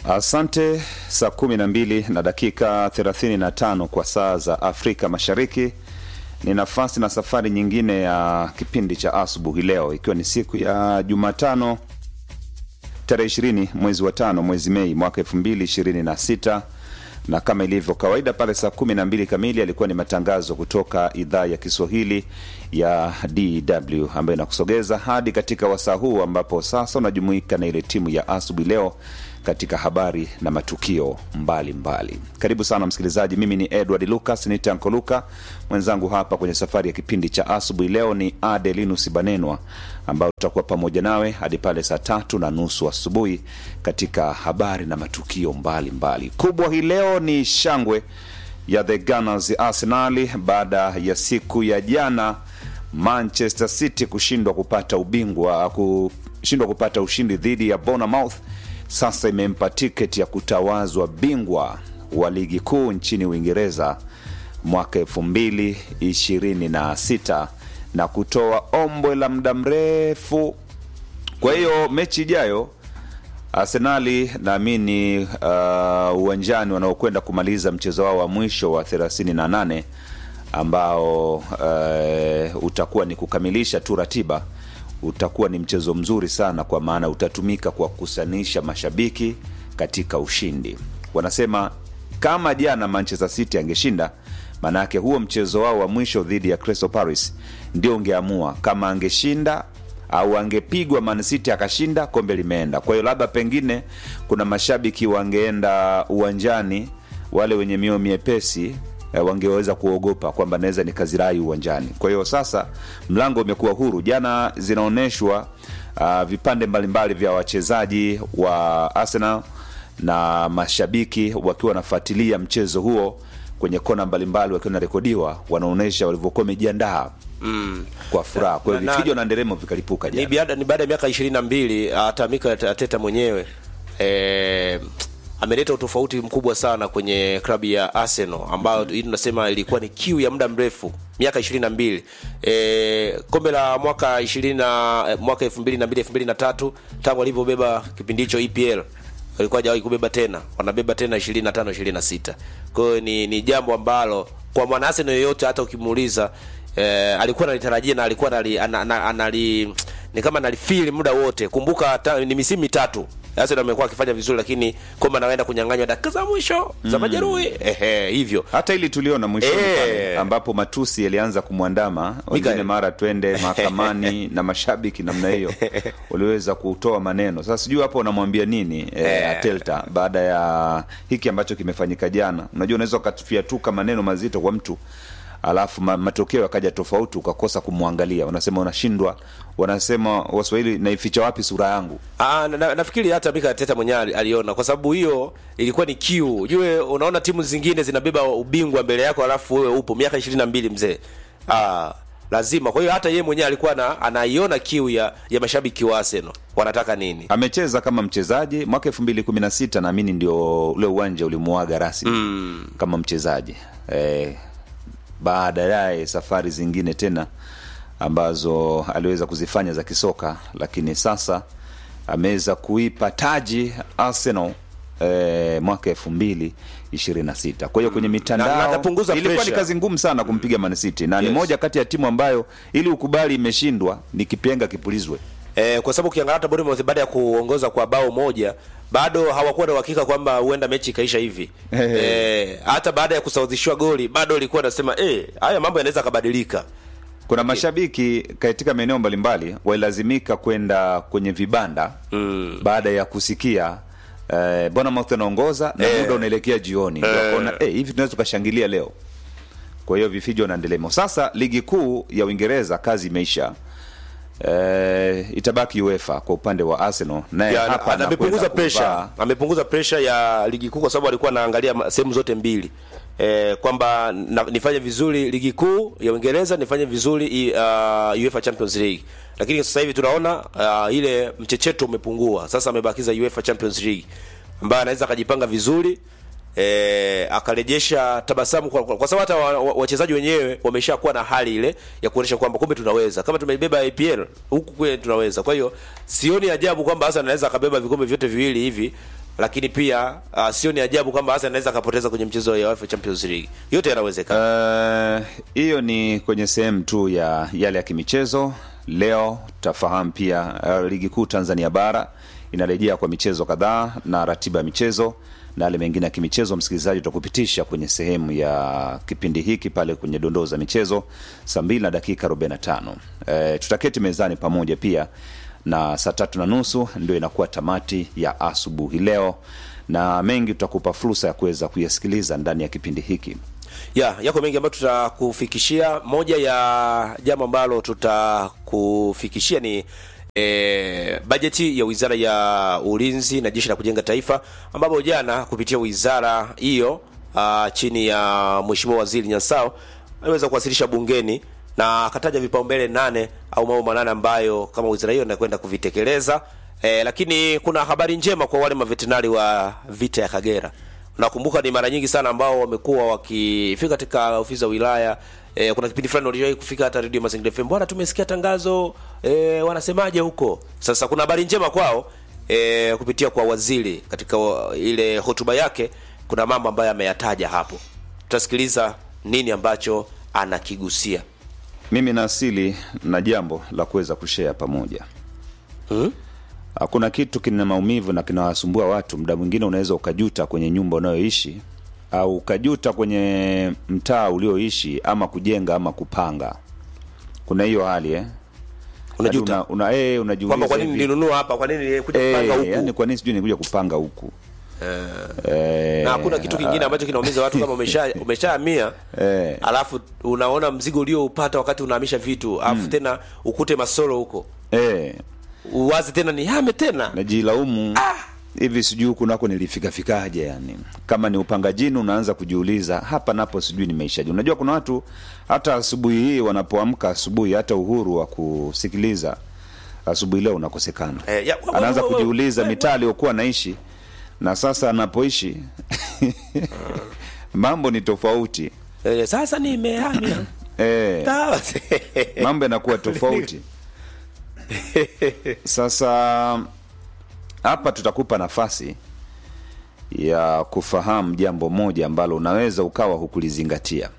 Asante. Saa kumi na mbili na dakika 35 kwa saa za Afrika Mashariki. Ni nafasi na safari nyingine ya kipindi cha asubuhi leo, ikiwa ni siku ya Jumatano tarehe 20 mwezi wa tano mwezi Mei mwaka 2026 na kama ilivyo kawaida pale saa kumi na mbili kamili alikuwa ni matangazo kutoka idhaa ya Kiswahili ya DW ambayo inakusogeza hadi katika wasaa huu ambapo sasa unajumuika na ile timu ya asubuhi leo katika habari na matukio mbalimbali mbali. Karibu sana msikilizaji, mimi ni Edward Lucas nitanko Luka, mwenzangu hapa kwenye safari ya kipindi cha asubuhi leo ni Adelinus Banenwa, ambao tutakuwa pamoja nawe hadi pale saa tatu na nusu asubuhi katika habari na matukio mbalimbali mbali. Kubwa hii leo ni shangwe ya the Gunners Arsenali baada ya siku ya jana Manchester City kushindwa kupata ubingwa kushindwa kupata ushindi dhidi ya Bournemouth sasa imempa tiketi ya kutawazwa bingwa wa ligi kuu nchini Uingereza mwaka elfu mbili ishirini na sita na kutoa ombwe la muda mrefu. Kwa hiyo mechi ijayo Arsenali naamini uh, uwanjani wanaokwenda kumaliza mchezo wao wa mwisho wa 38 ambao uh, utakuwa ni kukamilisha tu ratiba utakuwa ni mchezo mzuri sana, kwa maana utatumika kwa kukusanisha mashabiki katika ushindi. Wanasema kama jana Manchester City angeshinda, maanake huo mchezo wao wa mwisho dhidi ya Crystal Palace ndio ungeamua kama angeshinda au angepigwa Man City akashinda, kombe limeenda. Kwa hiyo labda pengine kuna mashabiki wangeenda uwanjani, wale wenye mioyo miepesi wangeweza kuogopa kwamba naweza nikazirai uwanjani. Kwa hiyo sasa mlango umekuwa huru. Jana zinaonyeshwa uh, vipande mbalimbali vya wachezaji wa Arsenal na mashabiki wakiwa wanafuatilia mchezo huo kwenye kona mbalimbali, wakiwa narekodiwa, wanaonyesha walivyokuwa wamejiandaa mm. kwa furaha. Kwa hiyo vifijo na nderemo vikalipuka jana. Ni baada ya miaka ishirini na mbili hata Mikel Arteta mwenyewe eh, ameleta utofauti mkubwa sana kwenye klabu ya Arsenal ambayo hii tunasema ilikuwa ni kiu ya muda mrefu miaka 22. E, kombe la mwaka 20 na mwaka 2002 2003 tangu alivyobeba kipindi hicho EPL walikuwa hajawahi kubeba tena, wanabeba tena 25 26. Kwa hiyo ni, ni jambo ambalo kwa mwana Arsenal yoyote hata ukimuuliza e, alikuwa analitarajia na alikuwa anali, anali ni kama analifeel muda wote. Kumbuka ta, ni misimu mitatu Arsenal amekuwa akifanya vizuri, lakini kwamba anaenda kunyang'anywa dakika za mwisho mm. za majeruhi ehe, hivyo hata ili tuliona mwishoni pale ambapo matusi yalianza kumwandama wengine, mara twende mahakamani na mashabiki namna hiyo waliweza kutoa maneno. Sasa sijui hapo unamwambia nini e, Atelta baada ya hiki ambacho kimefanyika jana. Unajua, unaweza ukafiatuka maneno mazito kwa mtu alafu ma, matokeo yakaja tofauti, ukakosa kumwangalia, unasema unashindwa. Wanasema Waswahili, naificha wapi sura yangu? Aa, na, nafikiri hata Mikel Arteta mwenyewe aliona, kwa sababu hiyo ilikuwa ni kiu. Ujue, unaona timu zingine zinabeba ubingwa mbele yako, alafu wewe upo miaka 22 mzee. Ah, lazima. Kwa hiyo hata yeye mwenyewe alikuwa na, anaiona kiu ya, ya mashabiki wa Arsenal wanataka nini. Amecheza kama mchezaji mwaka 2016 naamini ndio ule uwanja ulimuaga rasmi mm. kama mchezaji eh, baada yaye safari zingine tena ambazo aliweza kuzifanya za kisoka, lakini sasa ameweza kuipa taji Arsenal eh, mwaka elfu mbili ishirini na sita. Kwa hiyo kwenye mitandao ilikuwa ni kazi ngumu sana kumpiga Man City na yes. ni moja kati ya timu ambayo ili ukubali imeshindwa ni kipenga kipulizwe eh, kwa sababu ukiangalia hata Bournemouth baada ya kuongoza kwa bao moja bado hawakuwa na uhakika kwamba huenda mechi ikaisha hivi hey, hey. E, hata baada ya kusawazishiwa goli bado ilikuwa nasema eh, haya mambo yanaweza kabadilika. Kuna mashabiki katika maeneo mbalimbali walilazimika kwenda kwenye vibanda mm. baada ya kusikia eh, Bournemouth anaongoza na muda unaelekea jioni, ndio wakaona eh, hivi tunaweza tukashangilia leo. Kwa hiyo vifijo na ndelemo. Sasa ligi kuu ya Uingereza kazi imeisha. Uh, itabaki UEFA kwa upande wa Arsenal naye hapa amepunguza pressure, amepunguza pressure ya ligi kuu kwa sababu alikuwa anaangalia sehemu zote mbili eh, kwamba nifanye vizuri ligi kuu ya Uingereza, nifanye vizuri uh, UEFA Champions League, lakini sasa hivi tunaona uh, ile mchecheto umepungua. Sasa amebakiza UEFA Champions League ambaye anaweza akajipanga vizuri e, akarejesha tabasamu kwa, kwa, kwa sababu hata wachezaji wa, wenyewe wameshakuwa na hali ile ya kuonyesha kwamba kumbe tunaweza, kama tumeibeba IPL huku kwe tunaweza. Kwa hiyo sioni ajabu kwamba hasa anaweza akabeba vikombe vyote viwili hivi lakini pia uh, sio ni ajabu kwamba Arsenal anaweza akapoteza kwenye mchezo wa UEFA Champions League. Yote yanawezekana. Eh, hiyo ni kwenye sehemu tu ya yale ya kimichezo. Leo tutafahamu pia uh, ligi kuu Tanzania bara inarejea kwa michezo kadhaa na ratiba ya michezo na yale mengine ya kimichezo. Msikilizaji, tutakupitisha kwenye sehemu ya kipindi hiki pale kwenye dondoo za michezo saa mbili na dakika 45. Eh, tutaketi mezani pamoja pia na saa tatu na nusu ndio inakuwa tamati ya asubuhi leo, na mengi tutakupa fursa ya kuweza kuyasikiliza ndani ya kipindi hiki. ya yako mengi ambayo tutakufikishia. Moja ya jambo ambalo tutakufikishia ni e, bajeti ya Wizara ya Ulinzi na Jeshi la Kujenga Taifa, ambapo jana kupitia wizara hiyo ah, chini ya Mheshimiwa Waziri Nyansao aliweza kuwasilisha bungeni na akataja vipaumbele nane au mambo manane ambayo kama wizara hiyo inakwenda kuvitekeleza. E, lakini kuna habari njema kwa wale mavetenari wa vita ya Kagera. Nakumbuka ni mara nyingi sana ambao wamekuwa wakifika katika ofisi za wilaya e, kuna kipindi fulani waliwahi kufika hata Radio Mazingira FM, bwana, tumesikia tangazo e, wanasemaje huko? Sasa kuna habari njema kwao e, kupitia kwa waziri katika wa- ile hotuba yake, kuna mambo ambayo ameyataja hapo. Tutasikiliza nini ambacho anakigusia. Mimi na asili na jambo la kuweza kushare pamoja. Hmm? Hakuna kitu kina maumivu na kinawasumbua watu. Muda mwingine unaweza ukajuta kwenye nyumba unayoishi au ukajuta kwenye mtaa ulioishi, ama kujenga ama kupanga. Kuna hiyo hali eh? Unajuta Hadi una, una, eh, unajiuliza kwamba kwa nini hivi, nilinunua hapa, kwa nini nilikuja eh, kupanga huku? yani kwa nini sijui nikuja kupanga huku eh, na hakuna kitu kingine ambacho kinaumiza watu kama umesha umeshahamia Eh. alafu unaona mzigo ulioupata wakati unahamisha vitu alafu tena ukute masoro huko eh, uwazi tena ni hame tena najilaumu hivi sijui huku nako nilifikafikaje yani kama ni upangajini unaanza kujiuliza hapa napo sijui nimeishaje unajua kuna watu hata asubuhi hii wanapoamka asubuhi hata uhuru wa kusikiliza asubuhi leo unakosekana Eh, ya- wa- anaanza wa- wa- kujiuliza wa- mitaa aliyokuwa naishi na sasa anapoishi mambo ni tofauti eh, sasa nimehamia eh, Sawa. mambo yanakuwa tofauti sasa hapa tutakupa nafasi ya kufahamu jambo moja ambalo unaweza ukawa hukulizingatia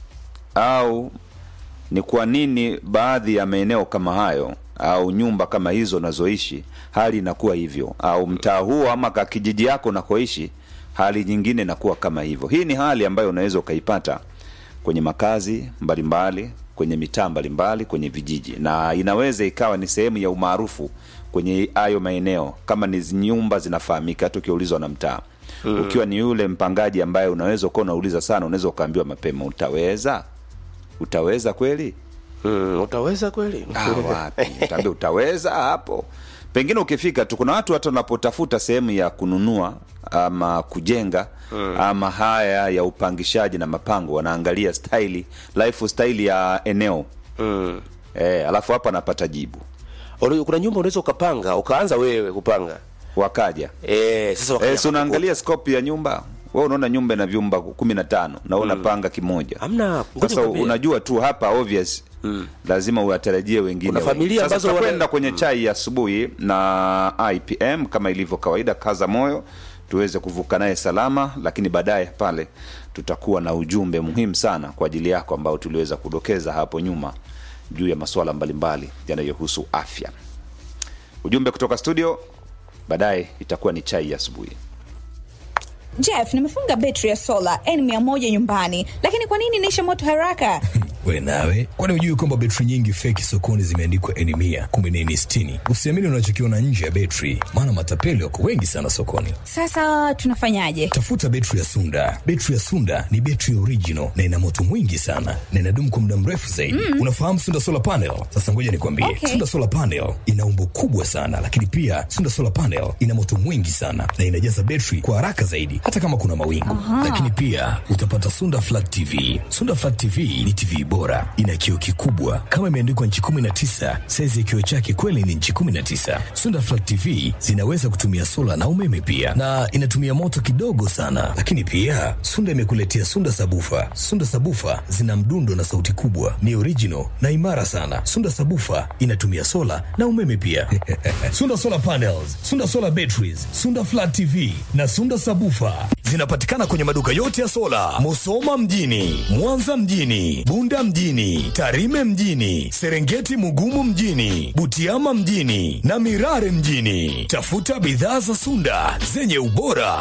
au ni kwa nini baadhi ya maeneo kama hayo au nyumba kama hizo unazoishi hali inakuwa hivyo au mtaa huo ama ka kijiji yako unakoishi hali nyingine inakuwa kama hivyo hii ni hali ambayo unaweza ukaipata kwenye makazi mbalimbali kwenye mitaa mbalimbali kwenye vijiji na inaweza ikawa ni sehemu ya umaarufu kwenye hayo maeneo kama ni zi- nyumba zinafahamika hata ukiulizwa na mtaa mm. ukiwa ni yule mpangaji ambaye unaweza ukawa unauliza sana unaweza ukaambiwa mapema utaweza utaweza kweli Mm, utaweza kweli Ah, wapi utaambia utaweza hapo pengine ukifika tu kuna watu hata wanapotafuta sehemu ya kununua ama kujenga mm. ama haya ya upangishaji na mapango wanaangalia staili lifestyle ya eneo mm. e, alafu hapo anapata jibu Uli- kuna nyumba unaweza ukapanga ukaanza wewe kupanga wakaja eh, sasa e, wakaja si unaangalia scope ya nyumba we unaona nyumba ina vyumba kumi na tano na wewe unapanga kimoja Hamna, ngoja sasa nikwambie. unajua tu hapa obvious mm. lazima uwatarajie wengine Kuna wengi. familia Sasa ambazo tutakwenda wana- kwenye chai ya asubuhi na IPM kama ilivyo kawaida, kaza moyo tuweze kuvuka naye salama, lakini baadaye pale tutakuwa na ujumbe muhimu sana kwa ajili yako ambao tuliweza kudokeza hapo nyuma juu ya masuala mbalimbali yanayohusu afya. Ujumbe kutoka studio, baadaye itakuwa ni chai ya asubuhi. Jeff, nimefunga betri ya sola N100 nyumbani, lakini kwa nini inaisha moto haraka? we nawe kwani hujui kwamba betri nyingi feki sokoni zimeandikwa eni mia kumbe ni eni sitini usiamini unachokiona nje ya betri maana matapeli wako wengi sana sokoni Sasa tunafanyaje? tafuta betri ya sunda betri ya sunda ni betri original na ina moto mwingi sana na inadumu kwa muda mrefu zaidi mm. unafahamu sunda solar panel sasa ngoja nikwambie Okay. sunda solar panel ina umbo kubwa sana lakini pia sunda solar panel ina moto mwingi sana na inajaza betri kwa haraka zaidi hata kama kuna mawingu lakini pia utapata sunda flat tv sunda flat tv ni tv bora, ina kioo kikubwa kama imeandikwa nchi 19. Saizi ya kioo chake kweli ni nchi 19. Sunda Flat TV zinaweza kutumia sola na umeme pia, na inatumia moto kidogo sana. Lakini pia Sunda imekuletea Sunda Sabufa. Sunda Sabufa zina mdundo na sauti kubwa, ni original na imara sana. Sunda Sabufa inatumia sola na umeme pia. Sunda Solar Panels, Sunda Solar Batteries, Sunda Flat TV na Sunda Sabufa zinapatikana kwenye maduka yote ya sola, Musoma mjini, Mwanza mjini, Bunda mjini, Tarime mjini, Serengeti Mugumu mjini, Butiama mjini na Mirare mjini. Tafuta bidhaa za Sunda zenye ubora